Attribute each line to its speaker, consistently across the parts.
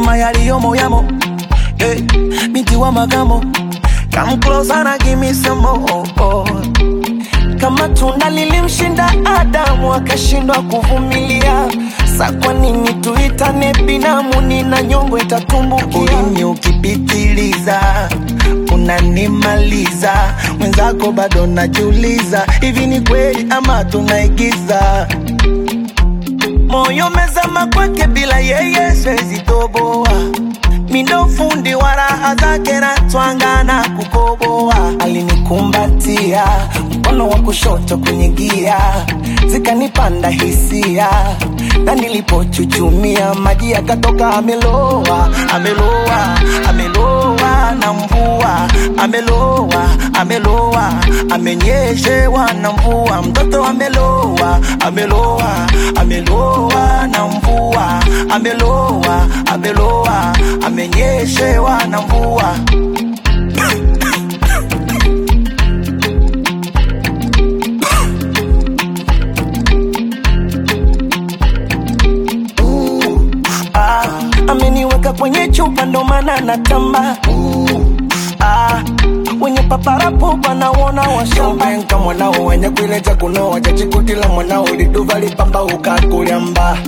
Speaker 1: sema yaliyomo yamo hey, binti wa magamo come closer na give me some more kama tunda lilimshinda Adamu akashindwa kuvumilia, sa kwa nini tuitane binamu? Nina nyongo itatumbukia. Ulimi ukipitiliza unanimaliza, mwenzako bado najiuliza, hivi ni kweli ama tunaigiza? Moyo mezama kwake, bila yeye siwezi toboa mindo fundi wa raha zake na twanga na kukoboa. Alinikumbatia mkono wa kushoto kwenye gia, zikanipanda hisia, na nilipochuchumia maji yakatoka. Ameloa, ameloa, ameloa na mvua, ameloa, ameloa, amenyeshewa na mvua, mtoto ameloa, ameloa, ameloa na mvua, ameloa, ameloa, amenyeshewa na mvua. Ah, ameniweka kwenye chupa ndo maana natamba ah, wenye paparapo wanawona washambenka mwanao wenye kuileta kunoa chachikutila mwanao liduva lipamba ukakulyamba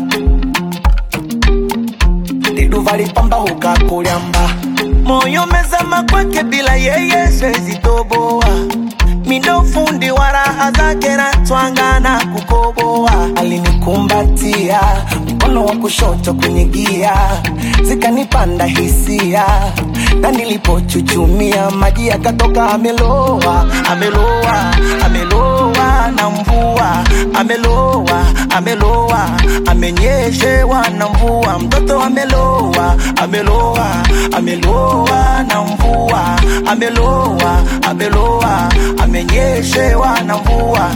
Speaker 1: liduva lipamba ukakulyamba moyo mezama kwake bila yeye siwezi toboa mindo fundi wa raha zake na twanga na kukoboa alinikumbatia mkono wa kushoto kwenye gia zikanipanda hisia na nilipochuchumia maji yakatoka ameloa ameloa ameloa na mvua ameloa ameloa amenyeshewa na mvua mtoto ameloa ameloa ameloa na mvua ameloa ameloa amenyeshewa na mvua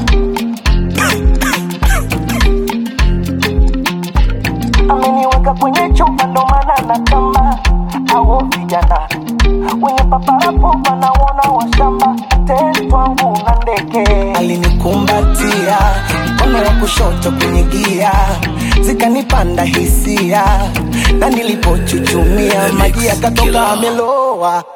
Speaker 1: ameniweka kwenye chupa ndo maana natamba au vijana wenye paparapo wanaona washamba tetwangu na ndeke alinikumbatia mkono wa kushoto kwenye gia zikanipanda hisia na nilipochuchumia maji yakatoka ameloa